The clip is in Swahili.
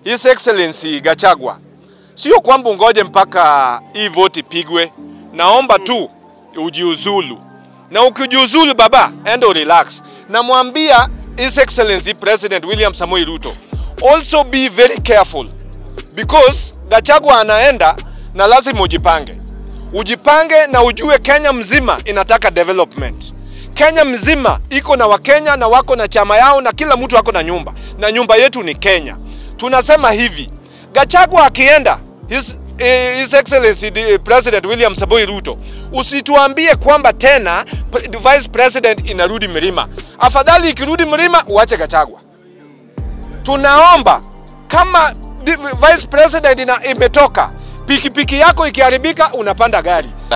His Excellency Gachagua, sio kwamba ungoje mpaka hii vote ipigwe. Naomba tu ujiuzulu, na ukijiuzulu baba, enda relax. Namwambia His Excellency President William Samoei Ruto, also be very careful because Gachagua anaenda na lazima ujipange, ujipange na ujue Kenya mzima inataka development. Kenya mzima iko na Wakenya na wako na chama yao na kila mtu ako na nyumba, na nyumba yetu ni Kenya. Tunasema hivi, Gachagua akienda his, eh, his excellency the President William Samoei Ruto, usituambie kwamba tena pre- vice president inarudi Mlima. Afadhali ikirudi Mlima uache Gachagua. Tunaomba kama di- vice president ina, imetoka pikipiki yako ikiharibika, unapanda gari